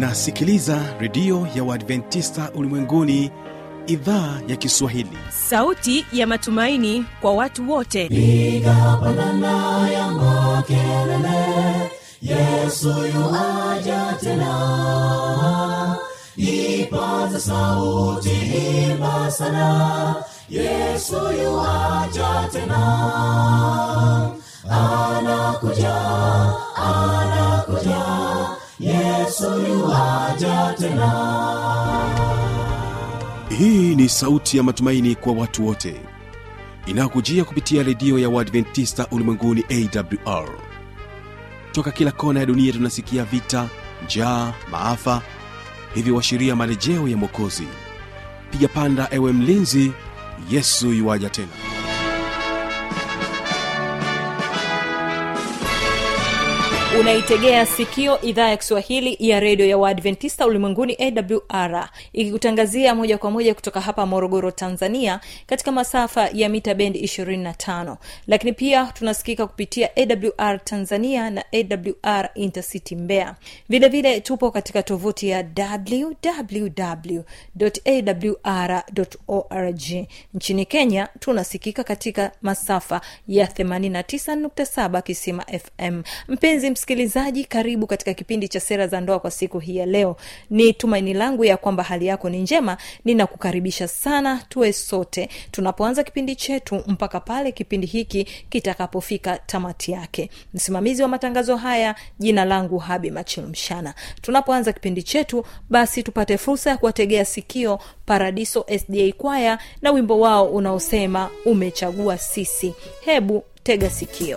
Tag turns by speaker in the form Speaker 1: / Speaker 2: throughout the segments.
Speaker 1: unasikiliza redio ya uadventista ulimwenguni idhaa ya kiswahili
Speaker 2: sauti ya matumaini kwa watu wote
Speaker 3: piga pandana ya makelele yesu yuaja tena ipaza sauti imba sana yesu yuaja tena anakuja anakuja yesu yuaja tena
Speaker 1: hii ni sauti ya matumaini kwa watu wote inayokujia kupitia redio ya uadventista ulimwenguni awr toka kila kona ya dunia tunasikia vita njaa maafa hivyo washiria marejeo ya mwokozi piga panda ewe mlinzi yesu yuwaja tena
Speaker 2: unaitegea sikio idhaa ya kiswahili ya redio ya waadventista ulimwenguni awr ikikutangazia moja kwa moja kutoka hapa morogoro tanzania katika masafa ya mita bendi 25 lakini pia tunasikika kupitia awr tanzania na awr intercity mbea vile vile tupo katika tovuti ya www.awr.org nchini kenya tunasikika katika masafa ya 89.7 kisima fm mpenzi msikilizaji karibu katika kipindi cha sera za ndoa kwa siku hii ya leo ni tumaini langu ya kwamba hali yako ni njema ninakukaribisha sana tuwe sote tunapoanza kipindi chetu mpaka pale kipindi hiki kitakapofika tamati yake msimamizi wa matangazo haya jina langu habi machilmshana tunapoanza kipindi chetu basi tupate fursa ya kuwategea sikio paradiso sda kwaya na wimbo wao unaosema umechagua sisi hebu tega sikio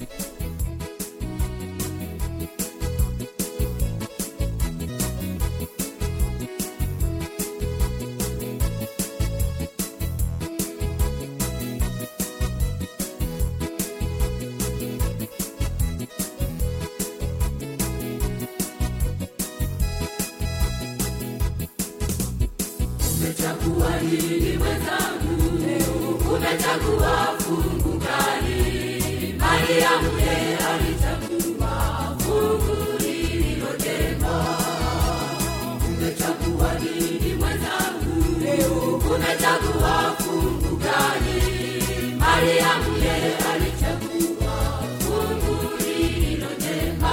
Speaker 3: umechagua nini mwenzangu umechagua fungu gani mariamu ye alichagua fungu lililojema umechagua nini mwenzangu umechagua fungu gani mariamu ye alichagua fungu lililojema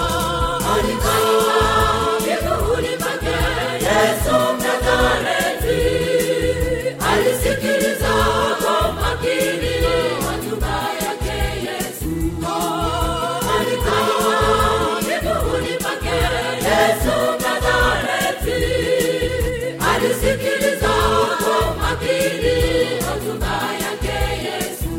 Speaker 3: alikaa miguuni pake yesu mnazareti alisikiliza kwa makini hotuba yake yesu alikaa miguuni pake yesu mnazareti alisikiliza kwa makini hotuba yake yesu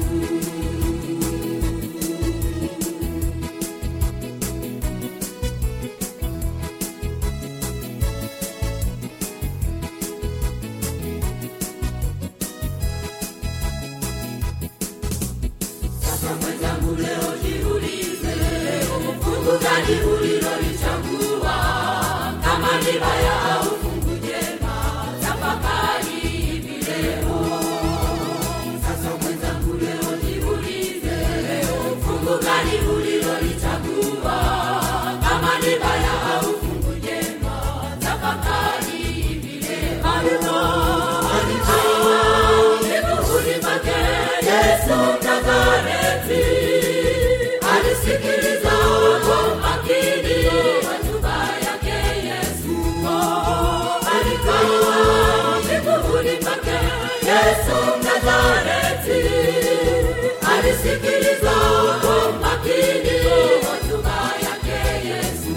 Speaker 3: Sasa mwenzangu leo jiulize, fungu gani ulilolichagua? Kama ni baya au fungu jema, tafakari hivi leo. Sasa mwenzangu leo jiulize, fungu gani ulilolichagua? Kama ni baya au fungu jema, tafakari hivi leo. Alikuwa miguuni pake Yesu Mnazareti, alisikiliza kwa makini hotuba yake Yesu. Alikuwa miguuni pake Yesu Mnazareti, alisikiliza kwa makini hotuba yake Yesu.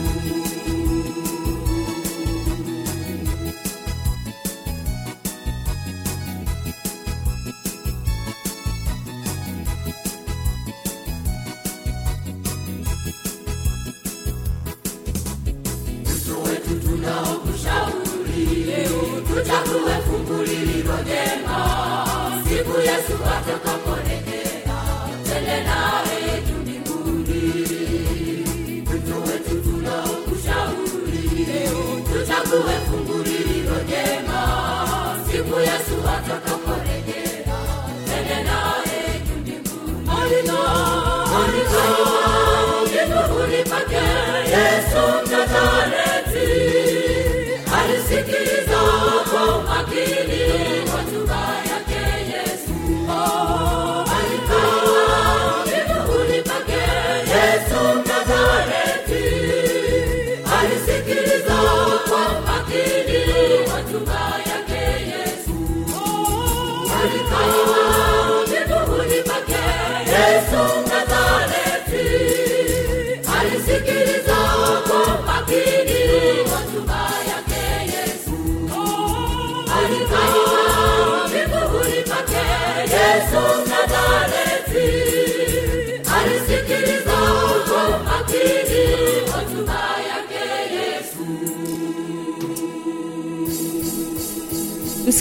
Speaker 3: Kristo wetu tunaokushauri tuchague fungu lililo jema siku Yesu atakaporejea tende naye juu mbinguni. Kristo wetu tunaokushauri tuchague fungu lililo jema siku Yesu atakaporejea tende naye juu mbinguni. Alika, alika, pake yesu mnazareti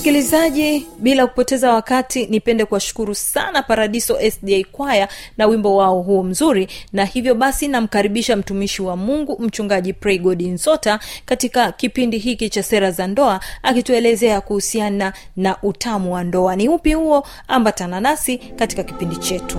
Speaker 2: msikilizaji bila kupoteza wakati nipende kuwashukuru sana paradiso sda kwaya na wimbo wao huo mzuri na hivyo basi namkaribisha mtumishi wa mungu mchungaji praygod nzota katika kipindi hiki cha sera za ndoa akituelezea kuhusiana na utamu wa ndoa ni upi huo ambatana nasi katika kipindi chetu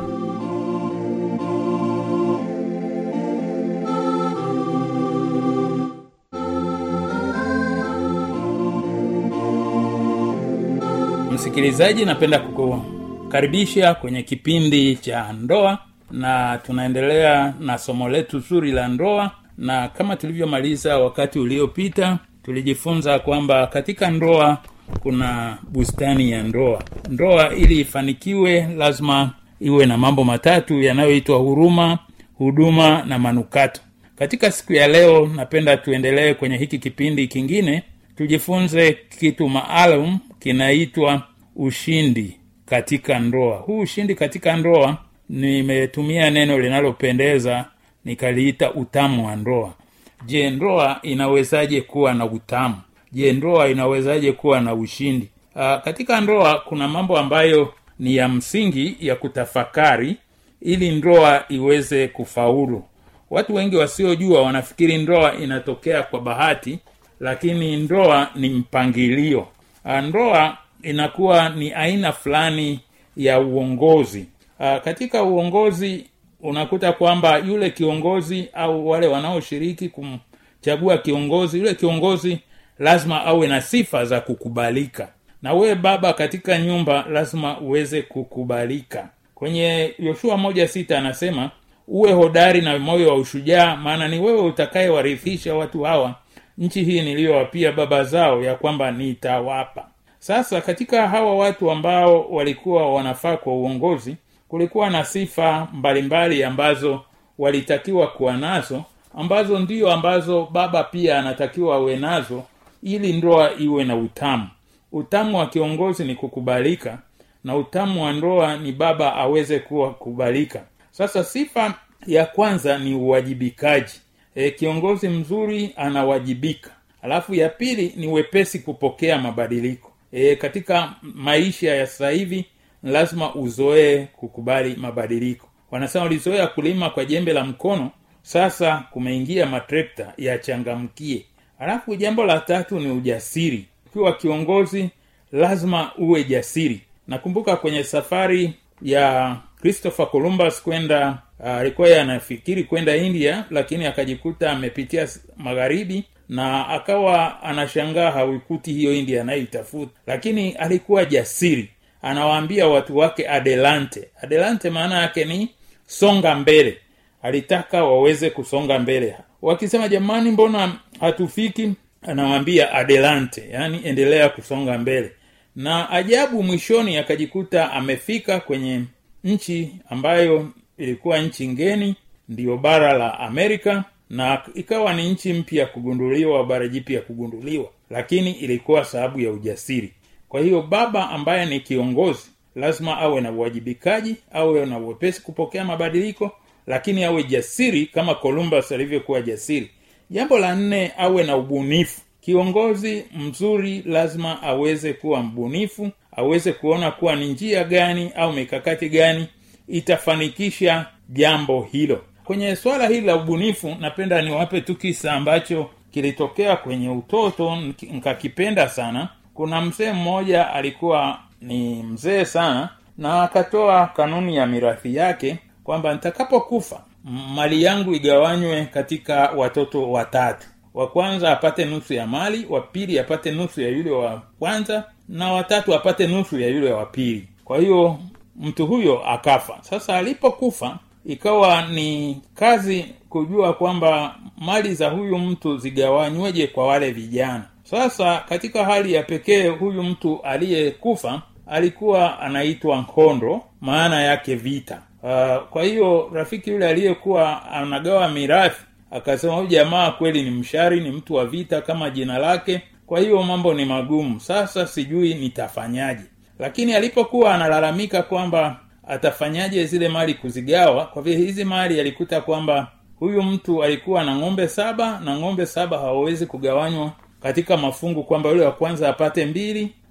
Speaker 4: msikilizaji napenda kukukaribisha kwenye kipindi cha ndoa na tunaendelea na somo letu zuri la ndoa na kama tulivyomaliza wakati uliopita tulijifunza kwamba katika ndoa kuna bustani ya ndoa ndoa ili ifanikiwe lazima iwe na mambo matatu yanayoitwa huruma huduma na manukato katika siku ya leo napenda tuendelee kwenye hiki kipindi kingine tujifunze kitu maalum kinaitwa ushindi katika ndoa huu ushindi katika ndoa nimetumia neno linalopendeza nikaliita utamu wa ndoa je ndoa inawezaje kuwa na utamu je ndoa inawezaje kuwa na ushindi Aa, katika ndoa kuna mambo ambayo ni ya msingi ya kutafakari ili ndoa iweze kufaulu watu wengi wasiojua wanafikiri ndoa inatokea kwa bahati lakini ndoa ni mpangilio Aa, ndoa inakuwa ni aina fulani ya uongozi Aa, katika uongozi unakuta kwamba yule kiongozi au wale wanaoshiriki kumchagua kiongozi yule kiongozi lazima awe na sifa za kukubalika na wewe baba katika nyumba lazima uweze kukubalika kwenye yoshua moja sita anasema uwe hodari na moyo wa ushujaa maana ni wewe utakayewarithisha watu hawa nchi hii niliyowapia baba zao ya kwamba nitawapa sasa katika hawa watu ambao walikuwa wanafaa kwa uongozi kulikuwa na sifa mbalimbali ambazo walitakiwa kuwa nazo ambazo ndio ambazo baba pia anatakiwa awe nazo ili ndoa iwe na utamu utamu wa kiongozi ni kukubalika na utamu wa ndoa ni baba aweze kuwa kubalika sasa sifa ya kwanza ni uwajibikaji e, kiongozi mzuri anawajibika alafu ya pili ni wepesi kupokea mabadiliko e, katika maisha ya sasa hivi lazima uzoee kukubali mabadiliko wanasema ulizoea kulima kwa jembe la mkono sasa kumeingia matrekta yachangamkie alafu jambo la tatu ni ujasiri ukiwa kiongozi lazima uwe jasiri nakumbuka kwenye safari ya christopher columbus kwenda alikuwa uh, anafikiri kwenda india lakini akajikuta amepitia magharibi na akawa anashangaa hauikuti hiyo india anayoitafuta lakini alikuwa jasiri anawaambia watu wake adelante adelante maana yake ni songa mbele alitaka waweze kusonga mbele wakisema jamani mbona hatufiki anawaambia adelante yani endelea kusonga mbele na ajabu mwishoni akajikuta amefika kwenye nchi ambayo ilikuwa nchi ngeni ndiyo bara la amerika na ikawa ni nchi mpya kugunduliwa bara jipya kugunduliwa lakini ilikuwa sababu ya ujasiri kwa hiyo baba ambaye ni kiongozi lazima awe na uwajibikaji awe na uwepesi kupokea mabadiliko lakini awe jasiri kama columbus alivyokuwa jasiri jambo la nne awe na ubunifu kiongozi mzuri lazima aweze kuwa mbunifu aweze kuona kuwa ni njia gani au mikakati gani itafanikisha jambo hilo kwenye swala hili la ubunifu napenda niwape tu kisa ambacho kilitokea kwenye utoto nkakipenda sana kuna mzee mmoja alikuwa ni mzee sana na akatoa kanuni ya mirathi yake kwamba nitakapokufa mali yangu igawanywe katika watoto watatu wa kwanza apate nusu ya mali wa pili apate nusu ya yule wa kwanza na watatu apate nusu ya yule wa pili kwa hiyo mtu huyo akafa sasa alipokufa ikawa ni kazi kujua kwamba mali za huyu mtu zigawanyweje kwa wale vijana sasa katika hali ya pekee huyu mtu aliyekufa alikuwa anaitwa nkondo maana yake vita uh, kwa hiyo rafiki yule aliyekuwa anagawa mirathi akasema huyu jamaa kweli ni mshari ni mtu wa vita kama jina lake kwa hiyo mambo ni magumu sasa sijui nitafanyaje lakini alipokuwa analalamika kwamba atafanyaje zile mali kuzigawa kwa vile hizi mali alikuta kwamba huyu mtu alikuwa na ng'ombe saba na ng'ombe saba hawawezi kugawanywa katika mafungu kwamba yule wa kwanza apate mbili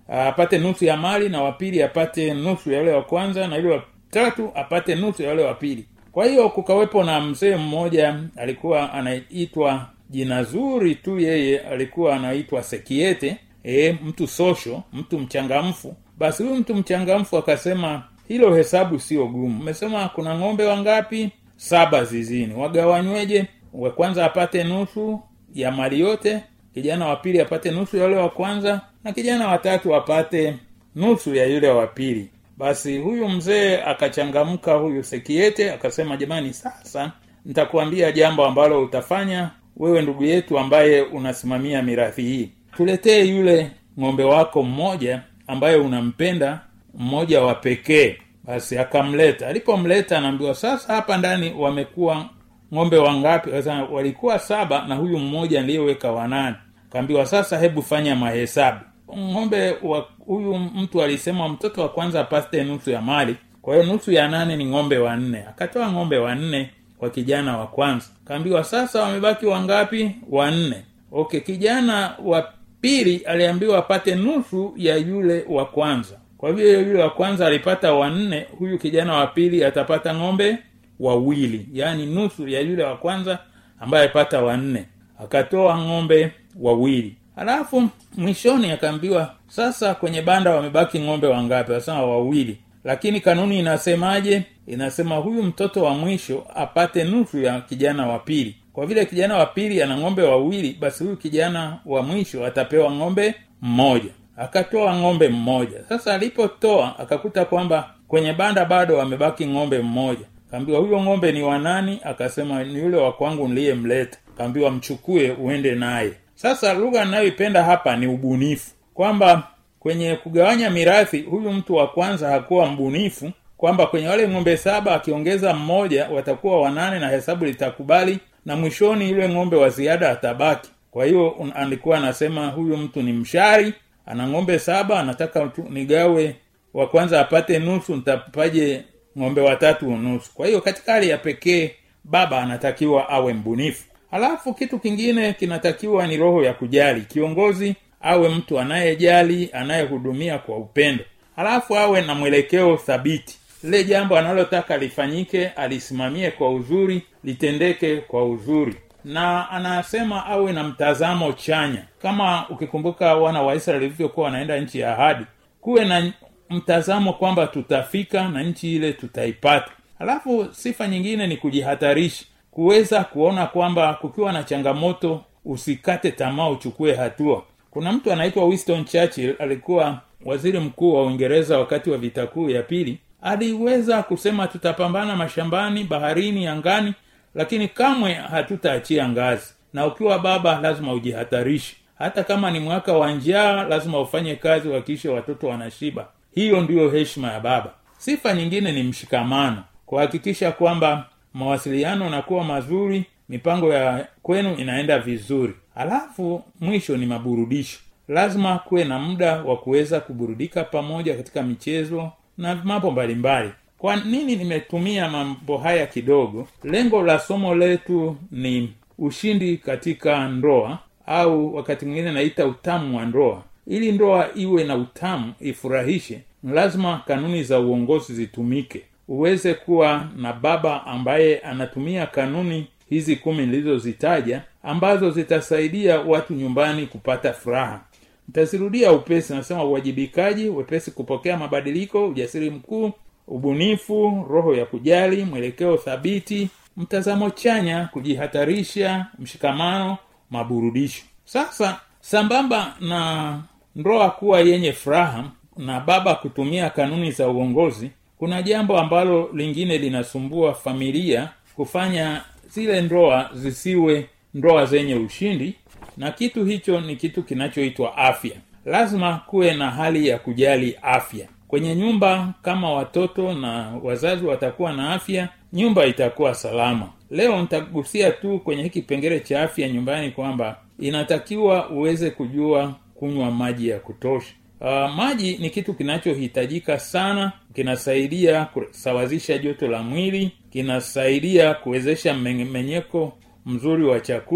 Speaker 4: apate nusu ya mali na wapili apate nusu ya yule wa kwanza na yule wa tatu apate nusu ya yule wa pili kwa hiyo kukawepo na mzee mmoja alikuwa anaitwa jina zuri tu yeye alikuwa anaitwa sekiete e, mtu sosho mtu mchangamfu basi huyu mtu mchangamfu akasema hilo hesabu sio gumu mmesema kuna ng'ombe wangapi saba zizini wagawanyweje wa kwanza apate nusu ya mali yote kijana wa pili apate nusu ya yule wa kwanza na kijana watatu apate nusu ya yule wa pili basi huyu mzee akachangamka huyu sekiete akasema jamani sasa nitakuambia jambo ambalo utafanya wewe ndugu yetu ambaye unasimamia mirathi hii tuletee yule ng'ombe wako mmoja ambaye unampenda mmoja wa pekee basi akamleta alipomleta anaambiwa sasa hapa ndani wamekuwa ng'ombe wangapi sasa walikuwa saba na huyu mmoja aliyeweka wanane kaambiwa sasa hebu fanya mahesabu ng'ombe wa huyu mtu alisema mtoto wa kwanza apate nusu ya mali kwa hiyo nusu ya nane ni ng'ombe wanne akatoa ng'ombe wanne kwa kijana wa kwanza kaambiwa sasa wamebaki wangapi wanne okay kijana wa pili aliambiwa apate nusu ya yule wa kwanza kwa hivyo yule wa kwanza alipata wanne huyu kijana wa pili atapata ng'ombe wawili yaani nusu ya yule wa kwanza ambaye alipata wanne akatoa ng'ombe wawili halafu mwishoni akaambiwa sasa kwenye banda wamebaki ng'ombe wangapi wasema wawili lakini kanuni inasemaje inasema huyu mtoto wa mwisho apate nusu ya kijana wa pili kwa vile kijana wa pili ana ng'ombe wawili basi huyu kijana wa mwisho atapewa ng'ombe mmoja akatoa ng'ombe mmoja sasa alipotoa akakuta kwamba kwenye banda bado amebaki ng'ombe mmoja kaambiwa huyo ng'ombe ni wanani akasema ni yule wa kwangu niliyemleta kaambiwa mchukue uende naye sasa lugha ninayoipenda hapa ni ubunifu kwamba kwenye kugawanya mirathi huyu mtu wa kwanza hakuwa mbunifu kwamba kwenye wale ng'ombe saba akiongeza mmoja watakuwa wanane na hesabu litakubali na mwishoni yule ng'ombe wa ziada atabaki kwa hiyo alikuwa anasema huyu mtu ni mshari ana ng'ombe saba anataka tu nigawe wa kwanza apate nusu ntapaje ng'ombe watatu nusu kwa hiyo katika hali ya pekee baba anatakiwa awe mbunifu halafu kitu kingine kinatakiwa ni roho ya kujali kiongozi awe mtu anayejali anayehudumia kwa upendo halafu awe na mwelekeo thabiti lile jambo analotaka lifanyike alisimamie kwa uzuri litendeke kwa uzuri na anasema awe na mtazamo chanya kama ukikumbuka wana wa israeli walivyokuwa wanaenda nchi ya ahadi kuwe na mtazamo kwamba tutafika na nchi ile tutaipata halafu sifa nyingine ni kujihatarisha kuweza kuona kwamba kukiwa na changamoto usikate tamaa uchukue hatua kuna mtu anaitwa winston churchill alikuwa waziri mkuu wa uingereza wakati wa vita kuu ya pili aliweza kusema tutapambana mashambani baharini angani lakini kamwe hatutaachia ngazi na ukiwa baba lazima ujihatarishe hata kama ni mwaka wa njaa lazima ufanye kazi wakishe watoto wanashiba hiyo ndiyo heshima ya baba sifa nyingine ni mshikamano kuhakikisha kwamba mawasiliano nakuwa mazuri mipango ya kwenu inaenda vizuri halafu mwisho ni maburudisho lazima kuwe na muda wa kuweza kuburudika pamoja katika michezo na mambo mbalimbali kwa nini nimetumia mambo haya kidogo lengo la somo letu ni ushindi katika ndoa au wakati mwingine naita utamu wa ndoa ili ndoa iwe na utamu ifurahishe lazima kanuni za uongozi zitumike uweze kuwa na baba ambaye anatumia kanuni hizi kumi nilizozitaja ambazo zitasaidia watu nyumbani kupata furaha nitazirudia upesi nasema uwajibikaji wepesi kupokea mabadiliko ujasiri mkuu ubunifu roho ya kujali mwelekeo thabiti mtazamo chanya kujihatarisha mshikamano maburudisho sasa sambamba na ndoa kuwa yenye furaha na baba kutumia kanuni za uongozi kuna jambo ambalo lingine linasumbua familia kufanya zile ndoa zisiwe ndoa zenye ushindi na kitu hicho ni kitu kinachoitwa afya lazima kuwe na hali ya kujali afya kwenye nyumba kama watoto na wazazi watakuwa na afya nyumba itakuwa salama leo nitagusia tu kwenye hiki kipengele cha afya nyumbani kwamba inatakiwa uweze kujua kunywa maji ya kutosha uh, maji ni kitu kinachohitajika sana kinasaidia kusawazisha joto la mwili kinasaidia kuwezesha mmenyeko mzuri wa chakula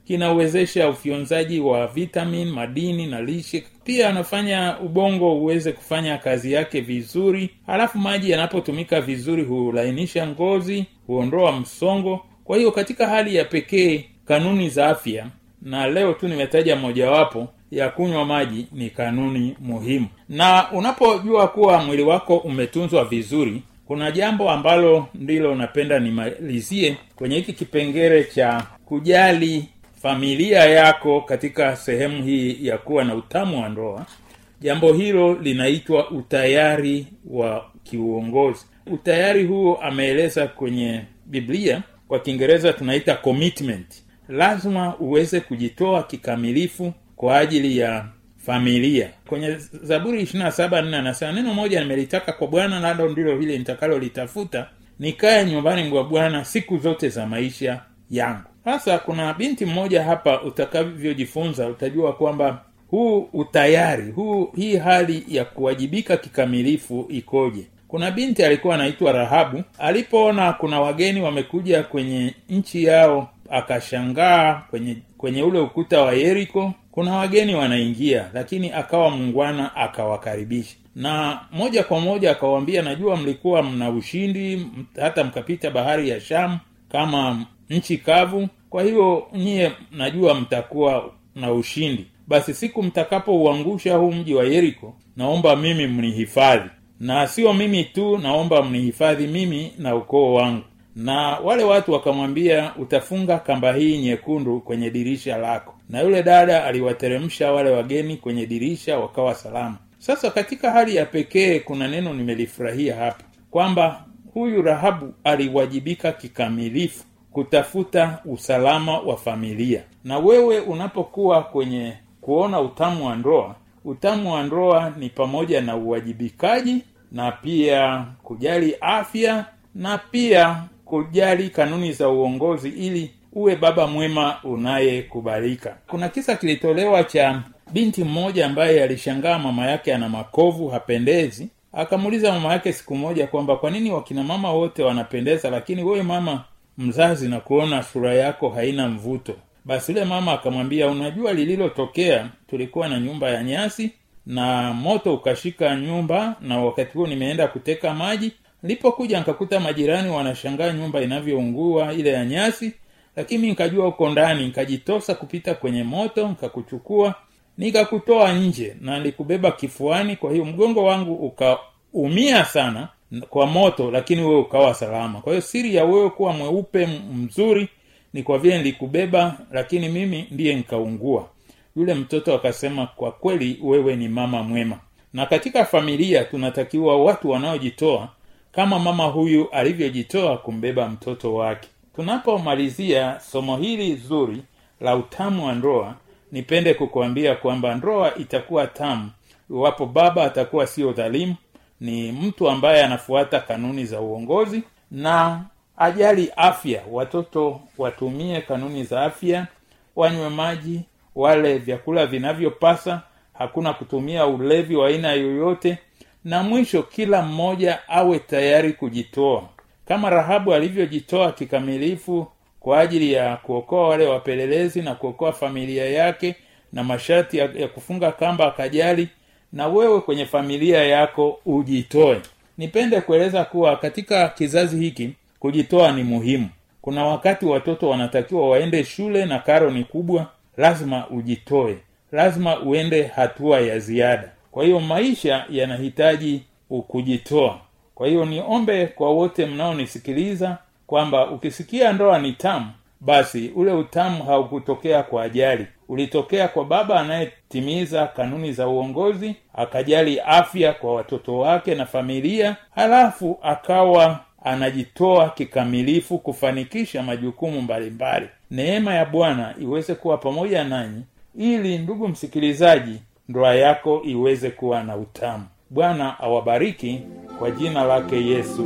Speaker 4: kinawezesha ufyonzaji wa vitamin madini na lishe pia anafanya ubongo uweze kufanya kazi yake vizuri halafu maji yanapotumika vizuri hulainisha ngozi huondoa msongo kwa hiyo katika hali ya pekee kanuni za afya na leo tu nimetaja mojawapo ya kunywa maji ni kanuni muhimu na unapojua kuwa mwili wako umetunzwa vizuri kuna jambo ambalo ndilo napenda nimalizie kwenye hiki kipengele cha kujali familia yako katika sehemu hii ya kuwa na utamu wa ndoa jambo hilo linaitwa utayari wa kiuongozi utayari huo ameeleza kwenye biblia kwa kiingereza tunaita commitment lazima uweze kujitoa kikamilifu kwa ajili ya familia kwenye zaburi 27 anasema neno moja nimelitaka kwa bwana nalo ndilo vile nitakalolitafuta nikaye nyumbani mwa bwana siku zote za maisha yangu sasa kuna binti mmoja hapa utakavyojifunza utajua kwamba huu utayari huu hii hali ya kuwajibika kikamilifu ikoje kuna binti alikuwa anaitwa rahabu alipoona kuna wageni wamekuja kwenye nchi yao akashangaa kwenye kwenye ule ukuta wa yeriko kuna wageni wanaingia lakini akawa mungwana akawakaribisha na moja kwa moja akawaambia najua mlikuwa mna ushindi hata mkapita bahari ya shamu kama nchi kavu kwa hiyo nyie najua mtakuwa na ushindi basi siku mtakapouangusha huu mji wa yeriko naomba mimi mnihifadhi na sio mimi tu naomba mnihifadhi mimi na ukoo wangu na wale watu wakamwambia utafunga kamba hii nyekundu kwenye dirisha lako na yule dada aliwateremsha wale wageni kwenye dirisha wakawa salama sasa katika hali ya pekee kuna neno nimelifurahia hapa kwamba huyu rahabu aliwajibika kikamilifu kutafuta usalama wa familia na wewe unapokuwa kwenye kuona utamu wa ndoa utamu wa ndoa ni pamoja na uwajibikaji na pia kujali afya na pia kujali kanuni za uongozi ili uwe baba mwema unayekubalika kuna kisa kilitolewa cha binti mmoja ambaye alishangaa mama yake ana makovu hapendezi akamuuliza mama yake siku moja kwamba kwa nini wakina mama wote wanapendeza lakini wewe mama mzazi na kuona sura yako haina mvuto basi yule mama akamwambia unajua lililotokea tulikuwa na nyumba ya nyasi na moto ukashika nyumba na wakati huo nimeenda kuteka maji nilipokuja nikakuta majirani wanashangaa nyumba inavyoungua ile ya nyasi lakini nikajua huko ndani nikajitosa kupita kwenye moto nikakuchukua nikakutoa nje na nilikubeba kifuani kwa hiyo mgongo wangu ukaumia sana kwa moto lakini wewe ukawa salama kwa hiyo siri ya wewe kuwa mweupe mzuri ni kwa vile nilikubeba lakini mimi ndiye nikaungua yule mtoto akasema kwa kweli wewe ni mama mwema na katika familia tunatakiwa watu wanaojitoa kama mama huyu alivyojitoa kumbeba mtoto wake tunapomalizia somo hili zuri la utamu wa ndoa nipende kukuambia kwamba ndoa itakuwa tamu iwapo baba atakuwa sio dhalimu ni mtu ambaye anafuata kanuni za uongozi na ajali afya watoto watumie kanuni za afya wanywe maji wale vyakula vinavyopasa hakuna kutumia ulevi wa aina yoyote na mwisho kila mmoja awe tayari kujitoa kama rahabu alivyojitoa kikamilifu kwa ajili ya kuokoa wale wapelelezi na kuokoa familia yake na masharti ya, ya kufunga kamba akajali na wewe kwenye familia yako ujitoe nipende kueleza kuwa katika kizazi hiki kujitoa ni muhimu kuna wakati watoto wanatakiwa waende shule na karo ni kubwa lazima ujitoe lazima uende hatua ya ziada kwa hiyo maisha yanahitaji kujitoa kwa hiyo niombe kwa wote mnaonisikiliza kwamba ukisikia ndoa ni tamu basi ule utamu haukutokea kwa ajali ulitokea kwa baba anayetimiza kanuni za uongozi akajali afya kwa watoto wake na familia halafu akawa anajitoa kikamilifu kufanikisha majukumu mbalimbali neema ya bwana iweze kuwa pamoja nanyi ili ndugu msikilizaji ndoa yako iweze kuwa na utamu bwana awabariki kwa jina lake yesu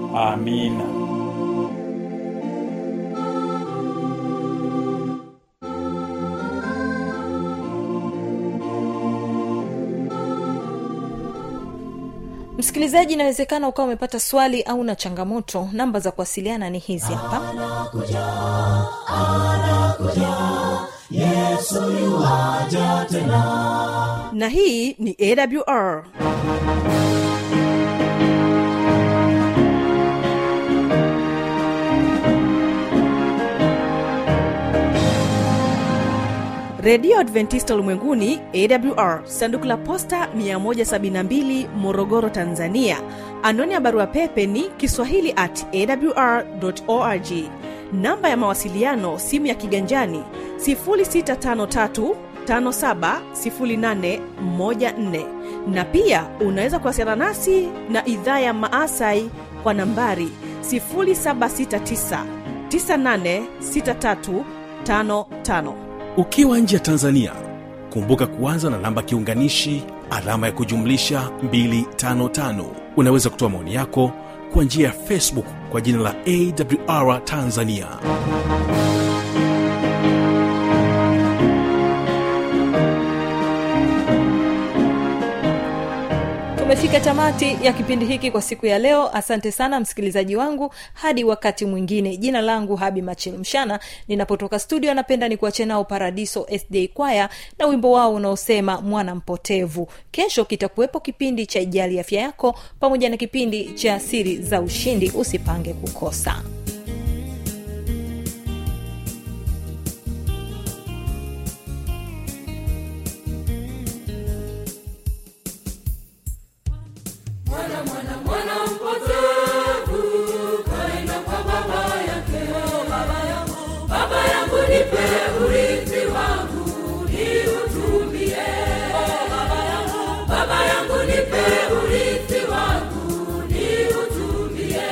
Speaker 4: amina
Speaker 2: msikilizaji inawezekana ukawa umepata swali au na changamoto namba za kuwasiliana ni hizi hapa
Speaker 5: na hii ni awr redio adventista ulimwenguni awr sanduku la posta 172 morogoro tanzania anwani ya barua pepe ni kiswahili at awr org namba ya mawasiliano simu ya kiganjani 653 570814 na pia unaweza kuwasiliana nasi na idhaa ya maasai kwa nambari 769 986355
Speaker 1: ukiwa nje ya tanzania kumbuka kuanza na namba kiunganishi alama ya kujumlisha 255 unaweza kutoa maoni yako kwa njia ya facebook kwa jina la awr tanzania
Speaker 2: tumefika tamati ya kipindi hiki kwa siku ya leo asante sana msikilizaji wangu hadi wakati mwingine jina langu habi machil mshana ninapotoka studio napenda ni kuache nao paradiso sda kwaya na wimbo wao unaosema mwana mpotevu kesho kitakuwepo kipindi cha ijali afya yako pamoja na kipindi cha siri za ushindi usipange kukosa
Speaker 3: mwana mwana mwana mpotevu kaenda kwa baba yake baba yangu baba yangu nipe urithi wangu niutumie baba yangu baba yangu nipe urithi wangu niutumie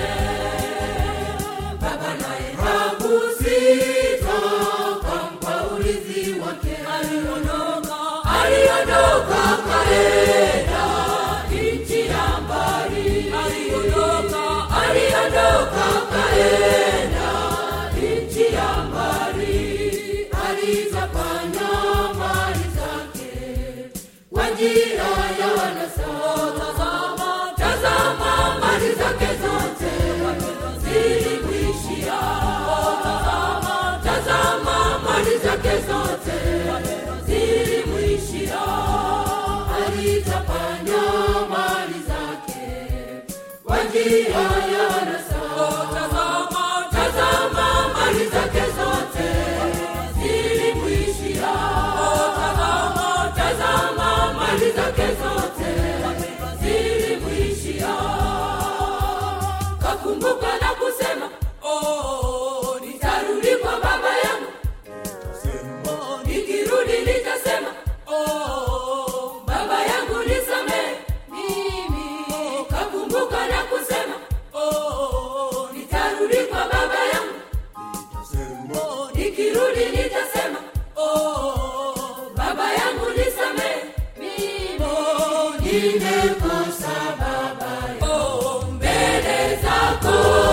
Speaker 3: baba naye hakusita kampa urithi wake aliondoka aliondoka kaenda nchi ya mbali aliondoka aliondoka kaenda nchi ya mbali alitapanya mali zake kwa njia ya wanasa tazama tazama mali zake zote zilimwishia tazama tazama mali zake zote zilimwishia alitapanya mali zake kwa njia ya wanasa tazama tazama mali zake zote zilimwishia tazama tazama mali zake zote zilimwishia kakumbuka na kusema oh, nitarudi kwa baba yangu nikirudi nitasema oh, baba yangu nisamehe mimi kakumbuka na kusema oh, nitarudi kwa baba yangu oh, nikirudi nitasema oh, baba yangu nisamehe mimi oh, nimekosa baba oh, mbele zako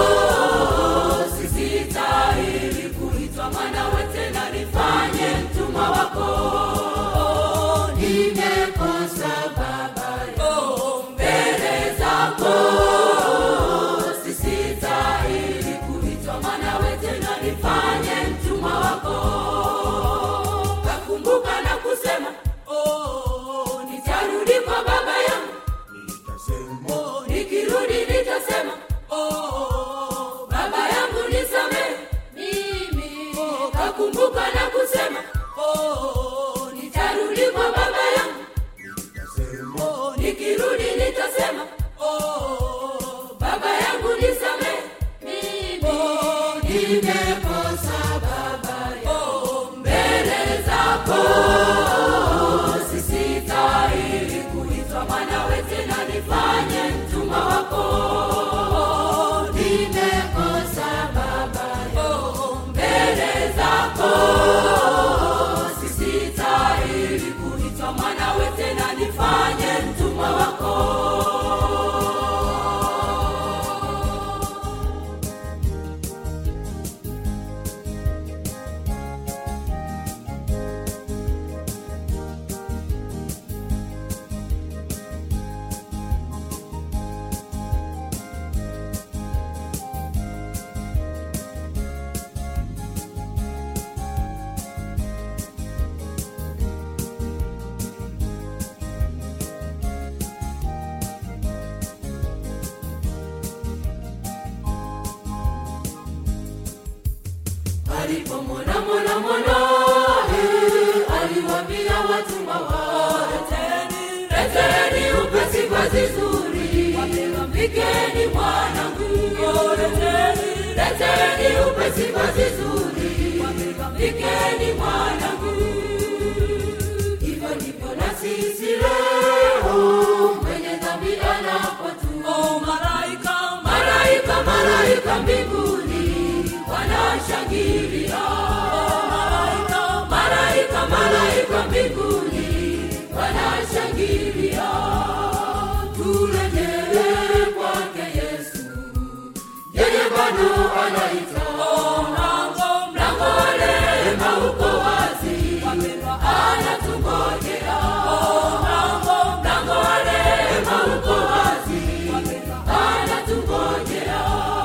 Speaker 3: sisitahili kuitwa mwana wete na nifanye mtumwa wako nimekosa baba oh, mbele zako sisitahili kuitwa mwana wete na nifanye mtumwa wako kakumbuka na kusema oh, nitarudi kwa baba yangu oh, nikirudi nitasema oh, baba yangu nisamehe mimi oh, kakumbuka na kusema oh, nitarudi kwa baba yangu oh, nikirudi nitasema oh, baba yangu nisamehe mimi oh, nimekosa baba oh, mbele zako sisitahili kuitwa mwana wete na nifanye mtumwa wako nimekosa baba oh, mbele zako sisitahili kuitwa mwana wete na nifanye mtumwa wako alipomwona mwana mwanae aliwambia watumwa wake leteni upesi vazi zuri mpikeni mwanangu leteni upesi vazi zuri mpikeni mwanangu hivyo ndivyo na sisi leo mwenye dhambi anapotu malaika malaika malaika mbinguni wanashangilia malaika malaika malaika mbinguni wanashangilia turejee kwake yesu yeye bado anaita mlango mlango wa rehema uko wazi anatungojea mlango mlango wa rehema uko wazi anatungojea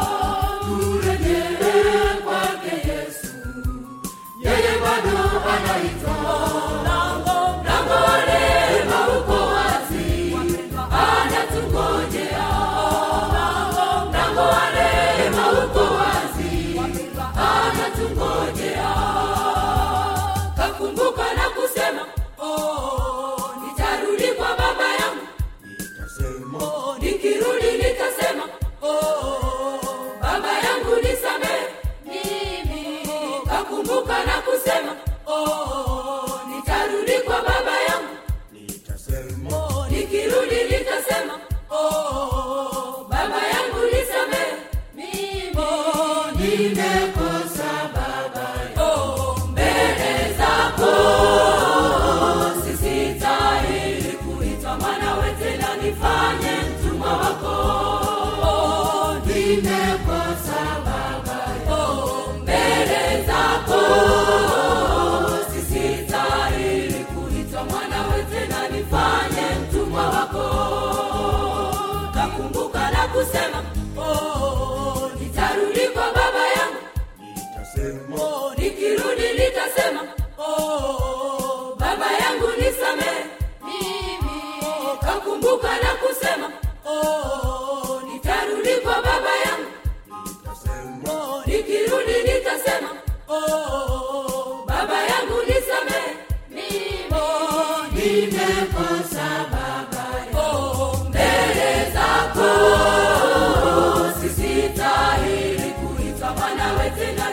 Speaker 3: turejee kwake yesu yeye bado anaita mlango mlango wa rehema uko wazi anatungojea mlango mlango wa rehema uko wazi anatungojea kakumbuka na kusema oh, nitarudi kwa baba yangu oh, nikirudi nitasema oh, baba yangu nisamehe mimi kakumbuka na kusema oh, nitarudi kwa baba yangu oh, nikirudi nitasema oh, baba yangu nisamehe mimi oh, nimekosa baba oh, mbele zako sisitahili kuitwa mwanawe tena nifanye mtumwa wako oh, nimekosa baba oh, mbele zako sisitahili kuitwa mwanawe tena nifanye mtumwa wako kakumbuka na kusema oh, nitarudi kwa baba yangu oh, nikirudi nitasema oh, baba yangu nisamehe mimi oh, kakumbuka na kusema oh, nitarudi kwa baba yangu oh, nikirudi nitasema oh, baba yangu nisamehe mimi oh, nimekosa baba oh, mbele zako sisitahili kuitwa mwanawe tena